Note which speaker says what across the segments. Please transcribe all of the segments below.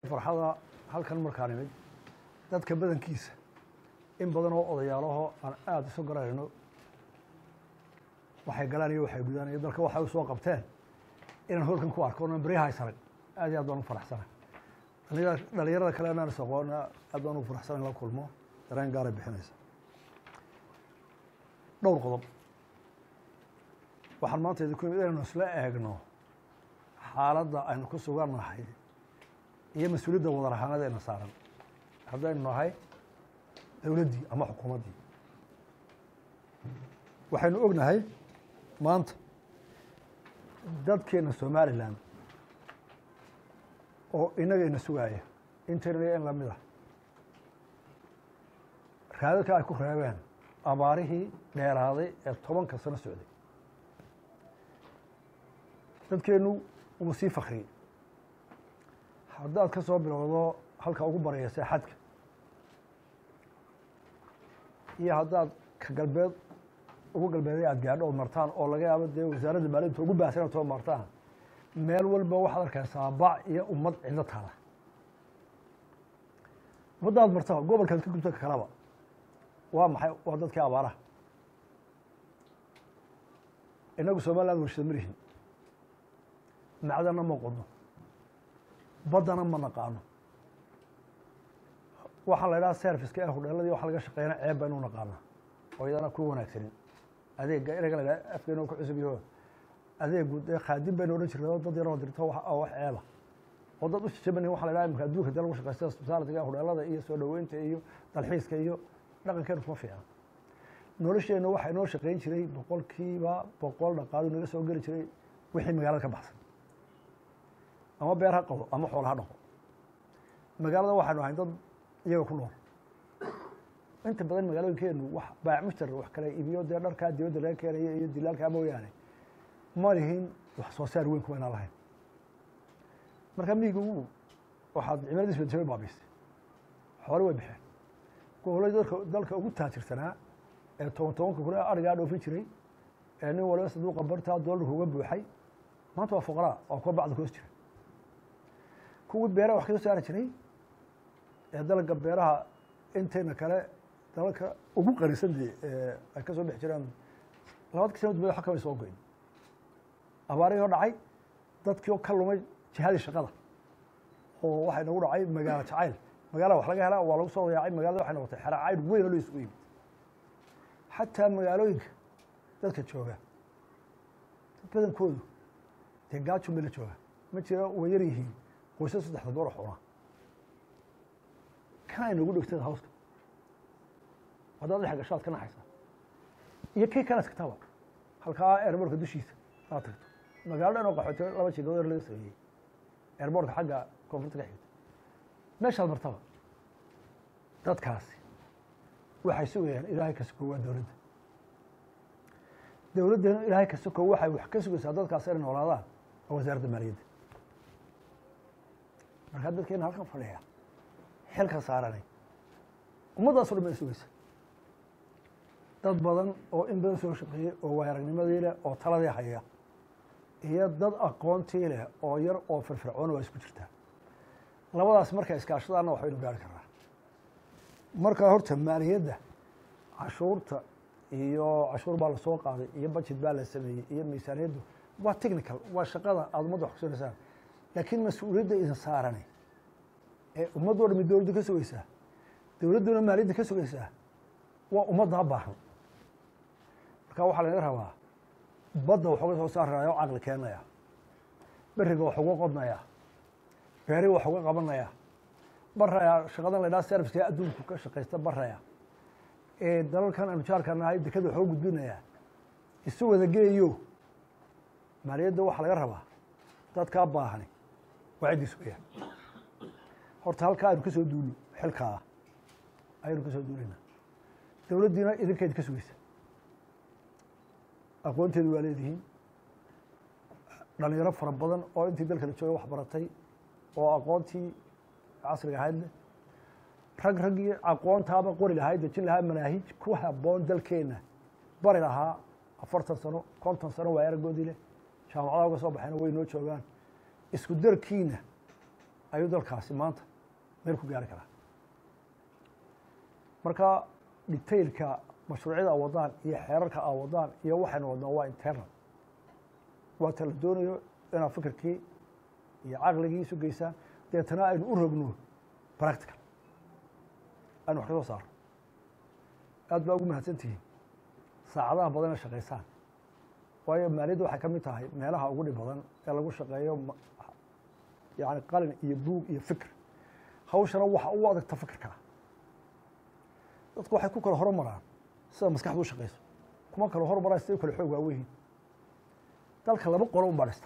Speaker 1: farxada halkan markaan imid dadka badankiisa in badan oo odayaalaho aan aada isu garanayno waxay galaan iyo waxay gudaan iyo dalka waxay u soo qabteen inaan holkan ku arko onan beryaha isarag aad iyo aad baan u faraxsana dhalinyarada kale anaan is aqoona aad baan ugu faraxsana in la kulmo dareen gaaray bixinaysa dhowr qodob waxaan maanta idinku imid inaynu isla eegno xaaladda aynu ku sugannahay iyo mas-uuliyadda wadar ahaanada ena saaran haddaynu nahay dowladdii ama xukuumaddii waxaynu ognahay maanta dadkeena somalilan oo inaga ina sugaaya intayna in lamid ah raadadka ay ku reebeen abaarihii dheeraaday ee tobanka sano socday dadkeenu wuu sii fakriyey haddaad ka soo bilowdo halka ugu baraysa xadka iyo haddaad ka galbeed ugu galbeeday aad gaadho oo martaan oo laga yaabo dee wasaaradda maalinta ugu baahsan too martaan meel walba waxaad arkaysaa bac iyo ummad cidlo taala ummaddaad marta gobolkaad ka gubta kalaba waa maxay waa dadkii abaaraha inagu somaliland warshada marihin macdana ma qodno baddana ma naqaano waxaa la idhaha serviceka ee hudheeladii waxa laga shaqeeyana ceeb baynu naqaana oo iyadana ku wanaagsanin adeega inaga la idhaha afkeena ku cusub yaho adeegu dee khaadim baynu odhan jirnay oo dad yaroo dirto oo wax ceeba oo dad u jajabanin waxa la idhaha imika adduunka dee lagu shaqeysta hospitaalitiga hudheelada iyo soo dhoweynta iyo dalxiiska iyo dhaqankeenu kuma fiicna nolosheenna waxaa inoo shaqeyn jiray boqolkiiba boqol dhaqaadu naga soo geli jiray wixii magaalada ka baxsan ama beer ha qabo ama xoolo ha dhaqo magaalada waxaynu ahayn dad iyaga ku nool inta badan magaalooyinkeenu wax baac mushtar wax kale iibiyo dee dharkaa dibadda laga keenaya iyo dilaalkaa mooyaane ma lihin wax soo saar weyn kuwa inaan lahayn marka miyiga u waxaad cimiladiis bedeshay baabiisay xoole way baxeen gobolladii dadka dalka ugu taajirsanaa ee toban tobanka kun arigaa dhoofin jiray ee nin waliba saduuqa bartaa doolarka uga buuxay maanta waa fuqaraa waa kuwa bacda koos jira kuwii beeraha wax kasoo saari jiray ee dalga beeraha intayna kale dalalka ugu qanisan dee ay ka soo dhex jiraan labadkii sana dubada wax kamay soo goyn abaarihii oo dhacay dadkii oo ka lumay jihadii shaqada oo waxay nagu dhacay magaalo jacayl magaalada wax laga helaa waa lagu soo yaacay magaalada waxay noqotay xera cayd weyn oo la isugu yimid xataa magaalooyinka dadka jooga dad badankoodu dee gaajun bay la jooga ma jira way yar yihiin qoysas saddexda goor xuna kan ay nagu dhegtada hawska haddaad dhex gashaad ka naxaysaa iyo kii kana tagtaba halkaa airbortka dushiisa aad tagto magaalo dhan oo qaxooti laba jigood yar laga sameeyey airbortka xagga koonfurta ka xigta meeshaad martaba dadkaasi waxay sugayaan ilaahay ka suko waa dowladda dowladdana ilaahay ka suko waxay wax ka sugaysaa dadkaas inay noolaadaan waa wasaaradda maaliyadda markaa dadkeena halkan fadhiya xilka saaranay ummaddaaso dhan bay sugaysa dad badan oo in badan soo shaqeeyey oo waayaragnimadii leh oo taladii haya iyo dad aqoontii leh oo yar oo firfircoon waa isku jirtaa labadaas markay iskaashadaanna waxbaynu gaari karnaa markaa horta maaliyadda cashuurta iyo cashuur baa lasoo qaaday iyo budget baa la sameeyey iyo miisaaniyaddu waa technical waa shaqada aada ummadda wax kusonaysaan laakiin mas-uuliyadda idin saarani ee ummaddo dhami dowladda ka sugaysaa dowladduna maaliyadda ka sugaysaa waa ummaddaa baahan marka waxaa laga rabaa badda wax uga soo saaraya oo caqli keenaya beriga wax uga qodnaya beeri wax uga qabanaya baraya shaqadan la ydhaha serviceka adduunku ka shaqaysta baraya ee dalalkan aanu jaarka nahay dekada wax uga gudbinaya isu wada geeyo maaliyadda waxaa laga rabaa dadkaa baahani waa ciddii sugaya horta halkaa aynu ka soo duulno xilkaa ayaynu ka soo duulayna dowladdiina idinkayd ka sugaysa aqoonteedu waa leedihiin dhalinyaro fara badan oo intii dalka la jooga wax baratay oo aqoontii casriga ahayd leh rag raggii aqoontaaba qori lahaa dejin lahaa manaahij ku haboon dalkeenna bari lahaa afartan sano konton sano waa aragoodii leh jaamacadaha uga soo baxeena way noo joogaan isku darkiina ayuu dalkaasi maanta meel ku gaari karaa marka detailka mashruucyada a wadaan iyo xeerarka a wadaan iyo waxaynu wadnaa waa internal waa ta la doonayo inaad fikirkii iyo caqligii isu geysaan deetana aynu u rogno practical aynu wax ka soo saarno aad baa ugu mahadsan tihiin saacadaha badan ee shaqaysaan waayo maaliyadda waxay ka mid tahay meelaha ugu dhib badan ee lagu shaqeeyo yani qalin iyo buug iyo fikr hawshana waxa u adagta fikirkaa dadku waxay ku kala hormaraan sida maskaxdu u shaqeyso kuma kala hormaraan siday u kala xoog waaweyihiin dalka laba qolo un baa dhista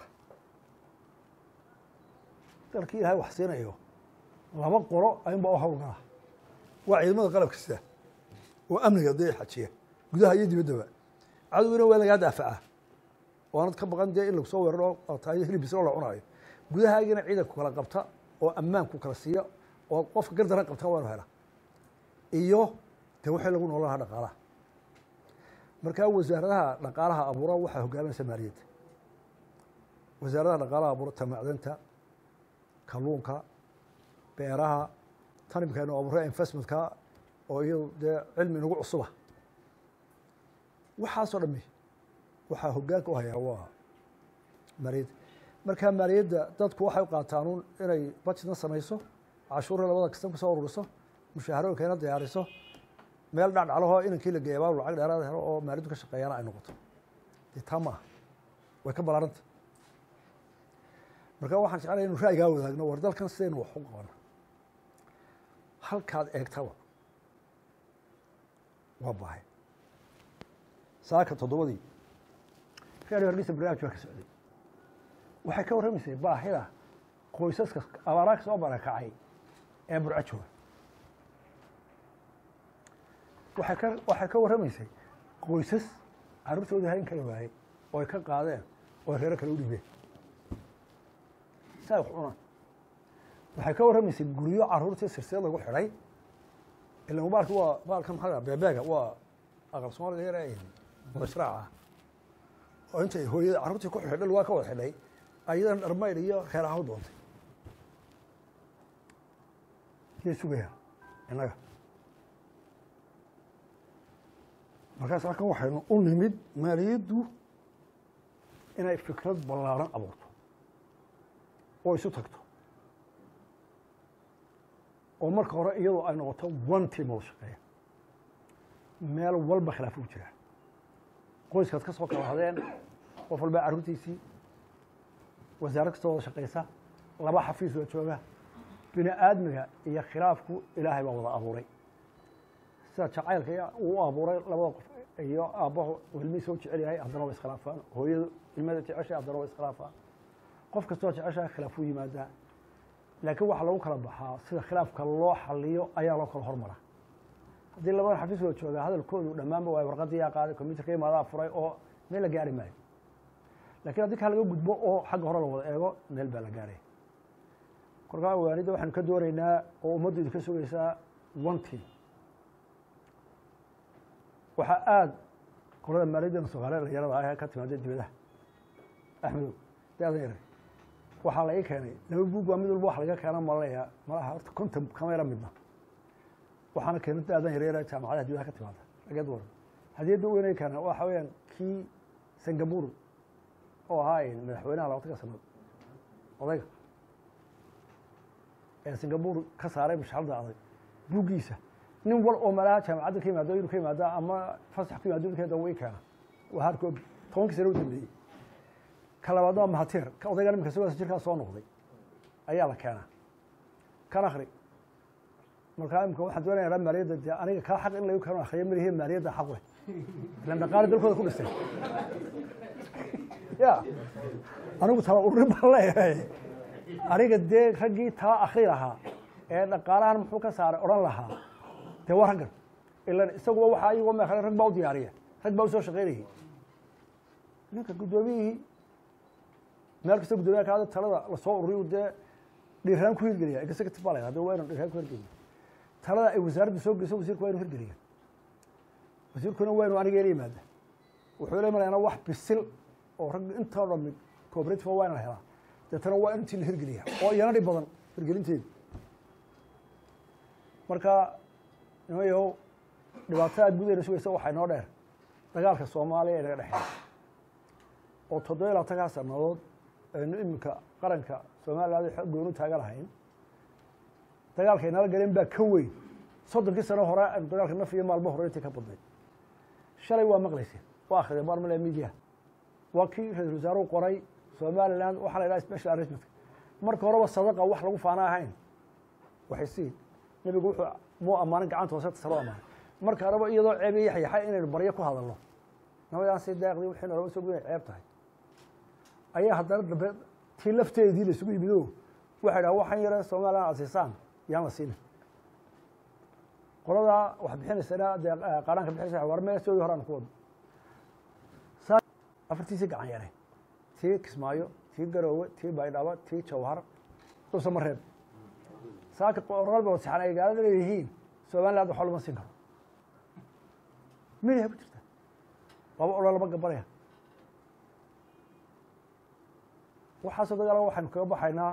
Speaker 1: dalkii ilaahay wax siinayo laba qolo ayunbaa u hawlgalaa waa ciidamada qalabka sida oo amniga dee xajiya gudaha iyo dibaddaba cadowgina waa lagaa daafacaa waanad ka baqan dee in lagu soo weeraro tayo hilibisoo la cunaayo gudahaagina ciidanku kala qabta oo ammaanku kala siiya oo qofka gardaran qabta waanu hela iyo dee waxay lagu noolan lahaa dhaqaalaha markaa wasaaradaha dhaqaalaha abuura waxaa hogaaminaysa maaliyadda wasaaradaha dhaqaalaha abuura tamacdanta kalluunka beeraha tanimkaynu abuura investmentka oo iyadu dee cilmi nagu cusuba waxaasoo dhami waxaa hogaanka u hayaa waa maaliyadda markaa maaliyadda dadku waxay u qaataanuun inay budgetna samayso cashuurra labada kastan kusoo ururiso mushaharooyinkayna diyaariso meel dhacdhaclahoo inankii la geeya baabu lacag dheeraada helo oo maaliyaddu ka shaqeeyana ay noqoto dee taa maaha way ka ballaaranta marka waxaan jeclaya inu ra'yigaa wadaagno war dalkan sidaynu wax u qabano halkaad eegtaba waa bahay saaka toddobadii reer hargeysa barnaamij baa ka socday waxay ka warramaysay baahida qoysaska abaaraha soo barakacay ee burco jooga waxay ka waxay ka warramaysay qoysas carruurtoodii hayn kala waayey oo ay ka qaadeen oo ay reero kale u dhibeen si ay wax cunaan waxay ka warramaysay guryo carruurtii sirseed lagu xidhay ila mubaalka waa baalka maxaa beebeega waa aqal soomaaliga yar ee mashraac ah oo intay hooyada carruurtii ku xidhay dhal waa ka wada xidhay ayadan dharmayl iyo reer ahaw doontay yay sugayaa innaga markaas halkan waxaynu u nimid maaliyaddu inay fikrad ballaaran abuurto oo isu tagto oo marka hore iyadoo ay noqoto one team wada shaqeeya meel walba khilaaf ugu jiraa qoyskaad ka soo kala hadeen qof walbaa carruurtiisii wasaarad kastoo wada shaqeysa laba xafiis waa jooga bini aadmiga iyo khilaafku ilaahay baa wada abuuray sida jacaylka uu abuuray labada qof iyo aabbahu ilmihiisa u jecel yahay haddana waa iskhilaafaan hooyadu ilmada jeceshay haddana waa iskhilaafaan qof kastoo jeceshahay khilaaf u yimaadaa laakiin waxaa lagu kala baxaa sida khilaafka loo xaliyo ayaa loo kala hormara haddii labada xafiis wada joogaa hadalkoodu dhammaanba waay warqadii yaa qaaday combyuterka imaadaa furay oo meel la gaari maayo lakin haddii kaa laga gudbo oo xagga hore la wada eego meel baa la gaaraya korkaa waanidda waxaanu ka doonaynaa oo ummaddu idinka sugaysaa one team waxaa aada qolada maaliyadana soomaaliya dhalinyarada ah ka timaada dibadaha axmedow da-dan yare waxaa la ii keenay laba buug baa mid walba wax laga keena malaya malaha horta konton kama yara midna waxaana keena da-dan yaryara jaamacadaha dibadaha ka timaada lageed waran hadiyadda weyn ay keeneen waxa weeyaan kii singapore oo ahaa madaxweynaha labatanka sanaad odayga ee singapore ka saaray mashxalada adag buuggiisa nin wal oo malaha jaamacadda ka yimaado inuu ka yimaada ama fasax ku yimaado ninkeeda way keena waa harkoob tobankii sano u dambeeyey ka labaad waa mahateer ka odayga iminka sagooda jirkaa soo noqday ayaa la keenaa kan akri markaa imika waxaan doonaya maaliyadda dee aniga kaa xaq in lagu keeno akriya malihi maaliyadda xaq leh ilan dhaqaale dalkooda ku dhistay ya anigu tala ururin baan leeyahay aniga dee raggii tala akri lahaa ee dhaqaalahan muxuu ka saaray odhan lahaa dee waa raggan ilan isaguba waxaa iyagoo me rag baa u diyaariya rag baa usoo shaqaynayay ninka guddoomiyihii meel kasta guddoomiyaha kaada talada lasoo ururiyu dee dhiiraan ku hirgeliya executive baa la yhahda waa inu dhiiraan ku hirgeliya talada ay wasaaraddu soo geyso wasiirku waa inu hirgeliya wasiirkuna waa inu aniga ila yimaada wuxuu la imanayaana wax bisil oo rag intoo dhan mid cooperative waa ina la helaa deetana waa intii la hirgeliya oo iyana dhib badan hirgelinteedu marka nimayow dhibaatada gudayna sugaysa waxaa inoo dheer dagaalka soomaaliya ee naga dhexeeya oo toddoba iyo labaatankaa sannadood aynu iminka qaranka somaliland goonu taagan lahayn dagaalka inala galeen baa ka weyn soddonkii sano hore aynu dagaalka naf iyo maalmo hore intii ka badnay shalay waa maqlayseen waa akhriyeen barmale media waa kii ra-isul wasaaruhu qoray somaliland waxaa la yidhaha special arrangement marka horeba sadaqa wax lagu faana ahayn waxay sii nebigu wuxuu muu ammaanin gacanta hoose tasalo ammaanay marka horeba iyadoo ceeb iyo yaxyaxa inaynu baryo ku hadalno nabadaan si daaqdii wixii nalaba soo inay ceeb tahay ayaa haddana dambe tii lafteedii la isugu yimid o waxay dhaha waxaan yare somaliland asiisaan yaan la siinin qoladaa wax bixinaysana dee qaranka bixinaysa war meesoodii hore aan ku wadno saa afartiisii gacan yareen tii kismaayo tii garoowe tii baydhabo tii jawhar dhuusa ma reeb saaka qoralba wasixan ay gaalada leeyihiin somaliland waxba lama siin karo midiha ku jirta laba odhan lama gabanaya waxaasoo dagaala waxaynu kaga baxaynaa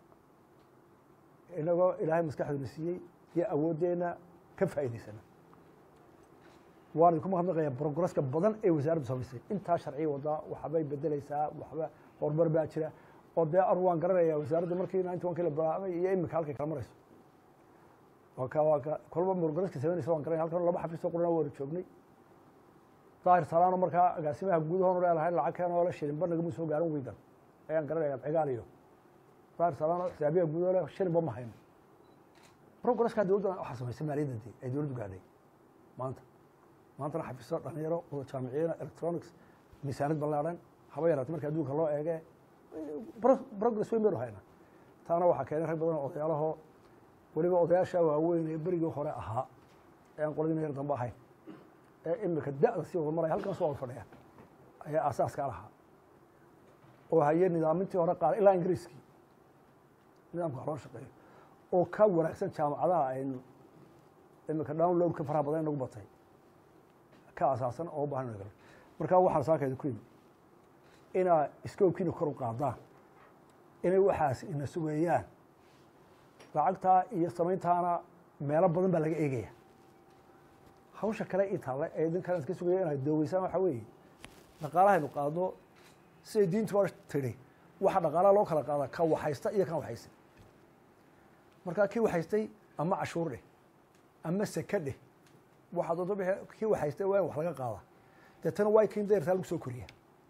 Speaker 1: inagoo ilaahay maskaxduna siiyey iyo awooddeena ka faa'idaysana waan idinku mahadnaqaya brograska badan ee wasaaraddu samaysay intaa sharciya wadaa waxbay bedeleysaa waxba horumar baa jira oo dee anu waan garanaya wasaaraddu markii ninety one kii la bilaabay iyo imika halkay kala marayso waa ka waa ka kolba brograska samaynaysa waan garanaya halkan laba xafiisoo qurana waanu joognay daahir salaano markaa agaasimaha guudahoonu leelahay lacag keen oo la shilin banagama soo gaarin wiigan ayaan garanaya cigaal iyo daahir salaano xisaabiyaha guudahoo le shilinba ma hayno brograska dowladda waxaa samaysay maaliyadda dee ay dowladdu gaadhay maanta maantana xafiiso dhalinyaro wada jaamiciyiina electronics miisaanid ballaadhan haba yaraata marka adduunka loo eege progress weyn baynu haynaa taana waxaa keenay rag badan oo odayaalahoo weliba odayaasha waaweyn ee berigii hore ahaa ee aan qoladina yar dambe ahayn ee imika da'da sii wada maraya halkan soo wada fadhiya ayaa aasaaska lahaa oo haye nidaamintii hore qaar ilaa ingiriiskii nidaamka wax loo shaqeeyo oo ka wanaagsan jaamacadaha aynu imika downloadka faraha badan inagu batay ka asaasan oo u bahan ina markaa waxaan saakayda ku yimi inaa iskoobkiina kor u qaadaan inay waxaas ina sugeeyaan lacagtaa iyo samayntaana meelo badan baa laga eegaya hawsha kale ii taale ee idinkan iska sugaya inay doogeysaan waxaa weeye dhaqaalahaynu qaadno siday diintu waa tidhi waxa dhaqaalaha loo kala qaadaa ka waxaysta iyo kan waxaysta markaa kii waxaystay ama cashuur dheh ama seke dheh waxaa doonto bixi kii waxaystay waa in wax laga qaada deetana waa kin deertaa lagu soo koriya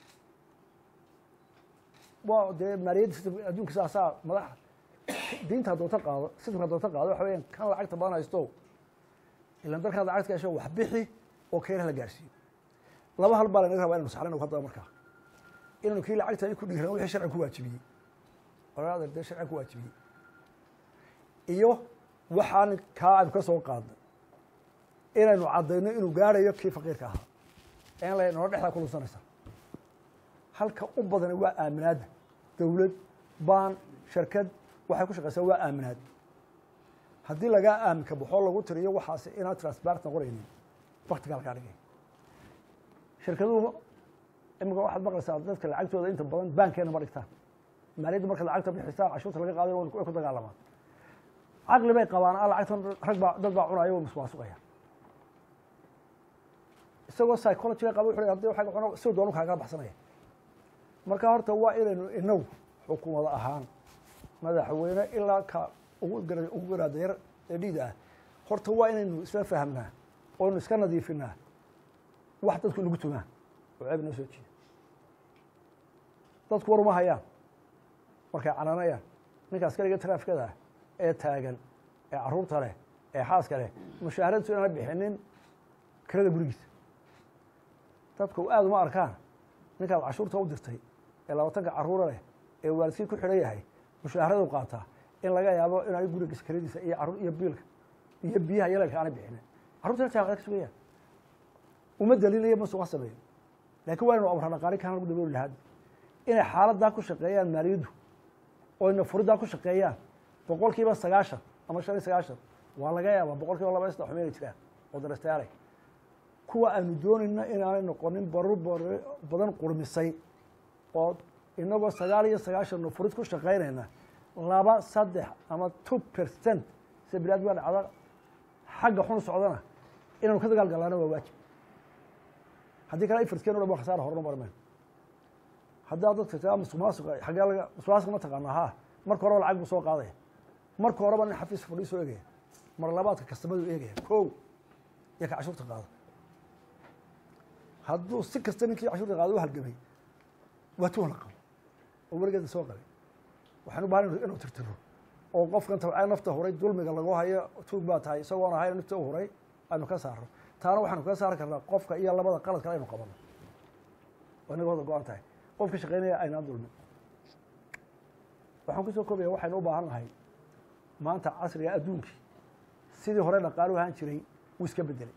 Speaker 1: waa dee maaliyadda system adduunka saasaa madaxa diinta doonta qaado systemka doonta qaado waxa weeyaan kan lacagta badan haysto ilan dalkan lacagta gasho wax bixi oo keenaha la gaarsiiyo laba hal baa lanaga rabaa inanu saxlano haddaba markaa inanu kii lacagta ku dhiiran wixii sharciga ku waajibiyey oraada dee sharciga ku waajibiyey iyo waxaan kaa aynu ka soo qaadnay inaynu caddayno inuu gaarayo kii faqiirka ahaa en la nolo dhexdaa ku lunsanaysa halka u badani waa aaminaadda dowlad baan shirkad waxay ku shaqaysaa waa aaminaad haddii lagaa aaminka baxoo lagu tiriyo waxaas inaan transparent noqonaynin waktigaa lagaa dhigay shirkaduhu imika waxaad maqlaysaa dadka lacagtooda inta badan baankeena ma dhigtaan maaliyadda marka lacagta bixisaan cashuurta laga qaadayo way ku dagaalamaan caqli bay qabaan a lacagtan rag baa dad baa cunaya way muswaasuqaya isagoo psychologiga qaba wuxu hadii waxa cuna si doonu kaagala baxsanaya marka horta waa inaynu inagu xukuumada ahaan madaxweyne ilaa ka ugu gar ugu garaadayar ee dhiida ah horta waa inaynu isla fahamnaa oonu iska nadiifinaa wax dadku inagu tumaan oo ceeb noo soo jiida dadku war uma hayaan markay canaanayaan ninka askariga traafikada ah ee taagan ee carruurta leh ee xaaska leh mushaaharadsu inaana bixinin kirada gurigiisa dadku aada uma arkaan ninkaad cashuurta u dirtay ee labaatanka carruura leh ee waalidkii ku xidhan yahay mushaharadu qaataa in laga yaabo inaanay gurigiisa kiradiisa iyo carruur iyo biilka iyo biyaha yaleelka aanay bixinin carrurta jaamacada ka sugayaan uma daliilaya ma suqa sameeyo laakiin waa inu amra dhaqaali kaan lagu dabooli lahaad inay xaaladdaa ku shaqeeyaan maaliyaddu oo ina furiddaa ku shaqeeyaan boqol kiiba sagaashan ama shan iyo sagaashan waa laga yaabaa boqol kiiba laba iyo saddex xumeynay jiraan oo darastayaalay kuwa aanu doonayna inaanay noqonin barur bar badan qurmisay oo inagoo sagaal iyo sagaashan furid ku shaqaynayna laba saddex ama two percent sida bilaad baa dhacda xagga xun socdana inaanu ka dagaal galaana waa waajib haddii kale ifarskeen o dhan ba khasaara horna marmeen haddaa dadka taa musuqmaasuqa xaggee laga musuqmaasuqa ma taqaanaa haa marka horeba lacag buu soo qaadaya marka horeba nin xafiis fadhii soo eegaya mar labaadka kastamadu eegaya kow iyo ka cashuurta qaado hadduu si kasta ninkii cashuurta qaado u halgamay waa tuwan la qabo oo weligeeda soo qabay waxaan u bahan inuu tirtiro oo qofkan tabcaa nafta huray dulmiga lagu hayo tuug baa tahay isagoon ahayn nafta u huray aynu ka saarno taana waxaanu kaga saari karnaa qofka iyo labada qalad kale aynu qabano waa inaga wada go-an tahay qofka shaqeynaya aynaan dulmin waxaan kusoo koobaya waxaynu u baahan nahay maanta casriga adduunkii sidii hore dhaqaalu ahaan jiray wuu iska bedelay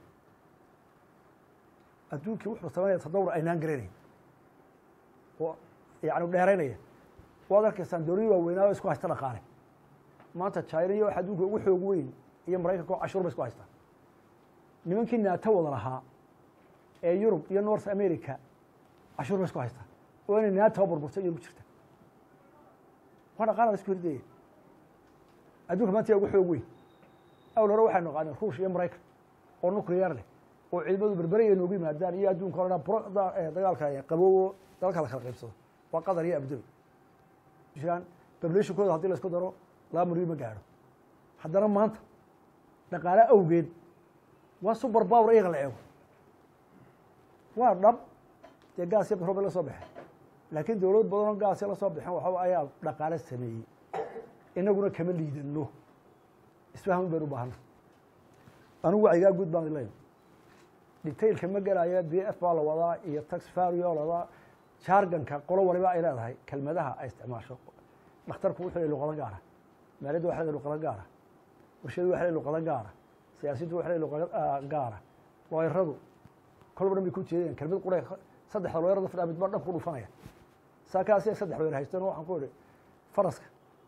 Speaker 1: adduunkii wuxuu samaynaya tadawur aynaan garanayn oo yani dheeraynaya waad arkaysaan dowladii waaweynaa oo isku haysta dhaqaale maanta china iyo waxa adduunka ugu xoog weyn iyo maraykanka oo cashuur ba isku haystaa nimankii naato wada lahaa ee yurub iyo north america cashuur ba isku haystaa oo inay naato burburto iyo ku jirta waa dhaqaala la isku hirdaya adduunka maanta yaa ugu xoog weyn awl hore waxay naqaaneen ruush iyo maraykan oo nuclear leh oo ciidamadu berberaya noogu yimaadaan iyo adduunka o dhan dagaalka qaboobo dalka la kala qaybsado waa qatar iyo abdabi jiraan populationkooda hadii la isku daro laba milyan ma gaadho haddana maanta dhaqaale awgeed waa super power iyaga la eego waa dhab dee gaas iyo batrool bay la soo baxeen laakiin dowlad badanoo gaasya la soo baxeen waxaa ayaa dhaqaale sameeyey inaguna kama liidano isfahmin baynu baahana anigu wacyigaa guud baan leyn detailka ma gelaya b f baa la wadaa iyo tax fario la wadaa jarganka qolo waliba ay leedahay kelmadaha ay isticmaasho dhakhtarku wuxuu leey luqado gaara maaliyadda waxa leedahay luqado gaara warshadu waxa leedahay luqado gaara siyaasiddu waxa leedahay luqado gaara looyaradu kolba dhan bay ku jeedayaan kelmad qura saddexda looyarada fadhaa midba dhan ku dhufanaya saa kaasi saddex looyar haysteen waxaan ku idhi faraska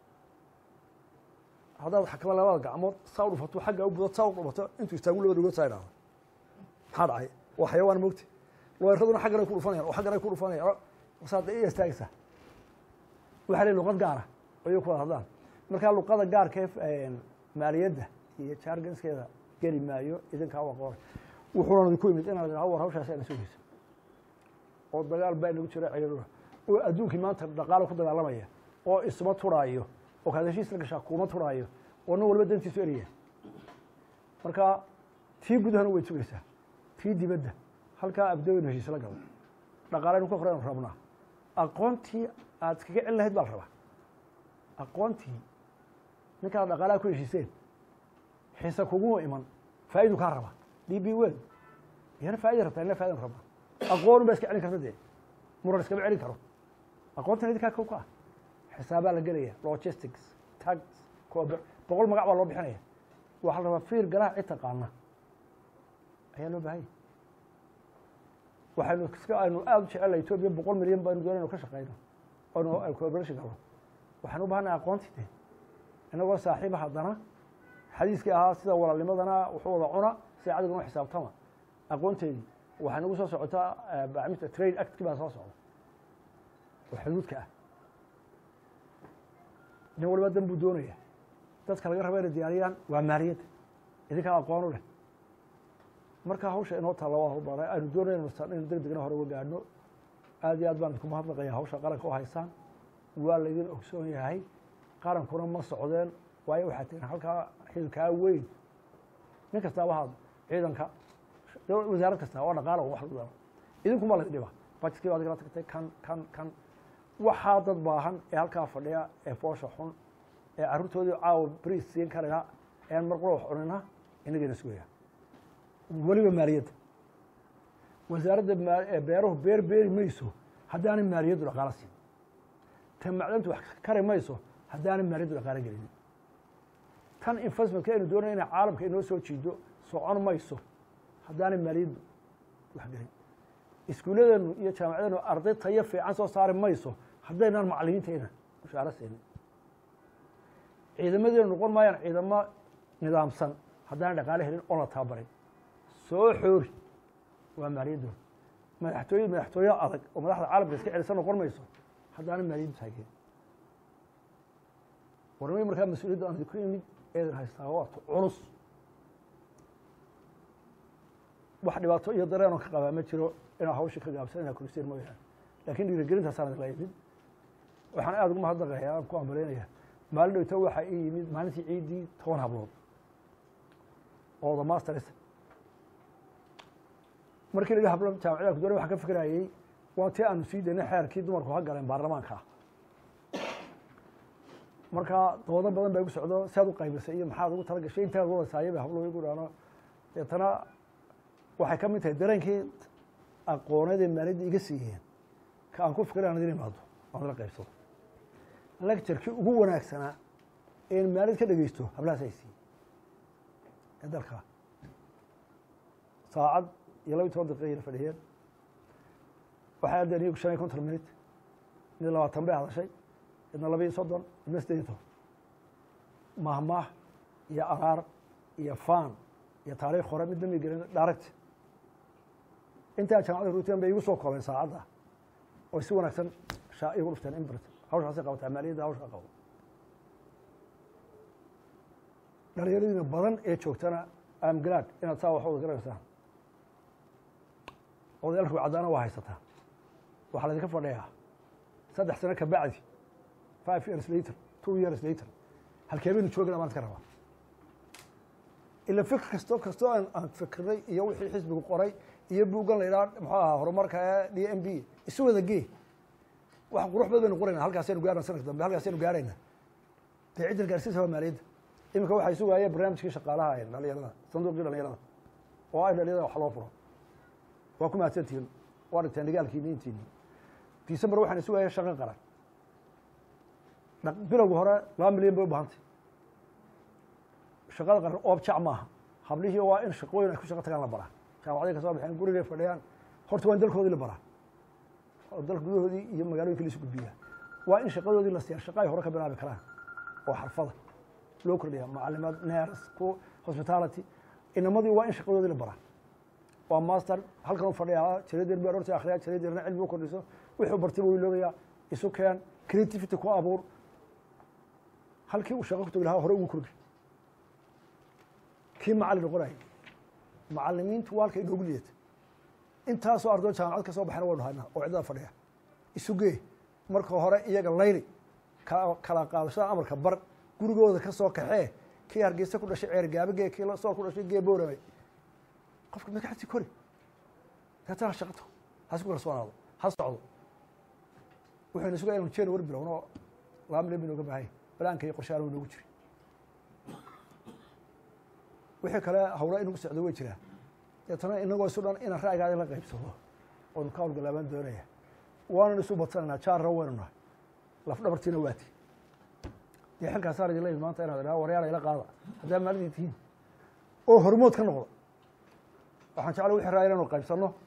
Speaker 1: haddaad xakma labada gacmood saa u dhufato xagga u budo saa u dhufato intuu istaagu labada dhugood saa idhaahdo maxaa dhacay waa xayawaan mogti looyaraduna xaggan ay ku dhufanayaan oo xaggan ay ku dhufanayaan saad iya istaagaysaa waxa ley luqad gaara ayay ku wada hadlaan markaa luqada gaarka maaliyadda iyo jarganskeeda geli maayo idinkaa waa qoray wuxuuna idinku yimid inaad idhaha war hawshaasi ayna sugaysa oo dagaal baa inagu jira ciidaduna oo adduunkii maanta dhaqaalo ku dagaalamaya oo isuma turaayo oo kaad heshiis la gashaa kuuma turaayo oo nin waliba dantiisu eraya marka tii gudahana way sugaysaa tii dibadda halkaa abdaweynu heshiis la galo dhaqaalaynu ka horeynu rabnaa aqoontii aad iskaga celin lahayd baa la rabaa aqoontii ninkaad dhaqaalaha ku heshiiseen xiise kuguma iman faa'idu kaa raba d b wen iyana faa'ida rabtaa ina fa'idan rabaa aqoon baa iska celin karta dee muran iskama celin karo aqoontan idinkaa kow ka ah xisaabaa la gelaya logistics tax boqol magac baa loo bixinaya waxaa la rabaa fiir galaha cid taqaana ayaa loo baahanya waxaynu iska aynu aada u jecela etoobiya boqol milyan baynu doonaynu ka shaqeyno oynu cooperation galno waxaan u bahanay aqoontii de inagoo saaxiiba haddana xadiiskii ahaa sida walaalnimadana wuxuu wada cuna sida cadiguna xisaabtama aqoonteedii waxay nagu soo socotaa bacmista trade actkii baa soo socda oo xuduudka ah nin waliba dan buu doonaya dadka laga raba inay diyaariyaan waa maaliyadda idinkaa aqoon u leh marka hawsha inoo taalla waa hubara aynu doonayno inu deg degna hore uga gaadhno aad iyo aad baan idinku mahadnaqaya hawsha qaranka u haysaan waa laydin ogsoon yahay qarankuna ma socdeen waayo waxaa tihin halkaa xilkaa weyn nin kastaaba haad ciidanka wasaarad kasta waa dhaqaala wax lagu daro idinkuma laydin dhiba bajetkii ba adigala tagtay kan kan kan waxaa dad baahan ee halkaa fadhiya ee foosha xun ee carruurtoodii caawa bris siin karaya ean mar qura wax cunina inagayna sugaya weliba maaliyadda wasaaradda beeruhu beer beeri mayso haddaanay maaliyaddu dhaqaalo siin ta macdantu wax kari mayso haddaanay maaliyaddu dhaqaalo gelinin tan investmentka aynu doonaya inay caalamka inoo soo jiido socon mayso haddaanay maaliyaddu wax gelin iskuulladeenu iyo jaamacadeenu arday tayo fiican soo saari mayso haddaynaan macalimiintayna mushaaro siinin ciidamadeenu noqon maayaan ciidamo nidaamsan haddaanay dhaqaalo helin oon la tababarin soo xoori waa maaliyaddooda madaxtooye madaxtooye adag oo madaxda caalamka iska celisa noqon mayso haddaana maaliyaddu taageerin warmay markaa mas-uuliyadda aan idinku imid eedan haystaa waata culus wax dhibaato iyo dareenoo ka qabaa ma jiro inaa hawsha ka gaabsan inaa kuristeen mooyaane laakiin dhiirigelintaasaan idinla imid waxaan aada ugu mahadnaqayaa aan ku ambaleynaya maalin dhowta waxaa ii yimid maalintii ciiddii toban hablood oo the masters markii la yidhi hablo jaamacadaha kudore waxaan ka fikirayey waa tii aanu sii daynay xeerkii dumarku ha galeen baarlamaanka ah markaa doodo badan baa igu socdo si aad u qaybisay iyo maxaad ugu tala gashay intaad wadasaayo bay hablo igu dhaano deetana waxay ka mid tahay dareenkii aqooneed ee maaliyadda iga siiyeen ka aan ku fikira aan idin imaado aan la qaybsado lecturkii ugu wanaagsanaa een maalid ka dhegeysto hablahaas ay siiyey ee dalka saacad iyo laba iyo toban daqiiqa yara fadhiyeen waxay addeen iyagu shan iyo konton minut mid labaatan bay hadashay midna laba iyo soddon midna siddeed iyo toban mahmaah iyo araar iyo faan iyo taariikh hore midna may gelin direct intaa jaamacada ruutan bay igu soo koobeen saacadda oo si wanaagsan shaa igu dhufteen imbert hawshaasay qabataa maaliyadda hawshaa qabo dhalinyaradiina badan ee joogtana am glad inaad saa wax wada garanaysaan odayaalku caddaana waa haysataa waxaa laydinka fadhiyaa saddex sano ka bacdi five years later two years later halkee baynu joogana baan iska rabaa ila fikr kasto kastoo aan aan fikirnay iyo wixii xisbigu qoray iyo buuggan la yidhaha muxuu ahaa horumarka ee d m b isu wada gee wax qurux bad baynu qorayna halkaasaynu gaarna sanadka dambe halkaasaynu gaarayna dee ciddan gaarsiisa waa maaliyadda iminka waxay sugaayeen barnaamijkii shaqaalaha ee dhalinyarada sanduuqii dhalinyarada oo ay dhalinyarada wax loo furo waa ku mahadsantihiin waa dhigteen dhigaalkiini intiini december waxaan sugaya shaqo qaran bilowga hore laba milyan bay u bahantay shaqada qaran oobjac maaha hablihii waa in shaqooyin ay ku shaqo tagaan la baraa jaamacaday ka soo baxeen gurigay fadhiyaan horta waa in dalkoodii la baraa oo dalka gudahoodii iyo magaalooyinka laisu gudbiyaa waa in shaqadoodii la siiyaa shaqa ay hore ka bilaabi karaan oo xarfada loo kordhiya macalimaad ners ku hospitality inamadii waa in shaqadoodii la baraa waa master halkan u fadhiyaa jaradeer baa horta akhriyaa jaradeerna cilmi u kordhiso wuxuu bartay buu iloobayaa isu keen creativity ku abuur halkii uu shaqo ku tagi lahaa hore ugu kordhi kii macallin noqonayay macalimiintu waa halka inoogu liidata intaasoo ardood jaamacad ka soo baxayna waynu haynaa oo ciddada fadhiya isugee marka hore iyaga layli kala qaadashada amarka bar gurigooda ka soo kaxee kii hargeysa ku dhashay ceer gaabagee kii sool ku dhashay gee booramay qofka magaxasi kori deetana ha shaqato hasi ku kalsoonaado ha socdo wuxuyna sugaa inu jeen war bilowno laba milyan baynu oga baahanya balaanka iyo qorshaana way noogu jiri wixii kale hawla inugu socdo way jiraan deetana inagoo isu dhan inaan ra'yigaada la qaybsado oonu ka hawlgalaabaan doonaya waanan isu badsanaynaa jaarra waynu nahay lafdhabartiina waati dee xilkaasaan idin leeyihi maanta inaad idhaha waryaala ila qaada haddaa maalidii tihiin oo hormood ka noqda waxaan jeclay wixii raaya inaynu qaybsanno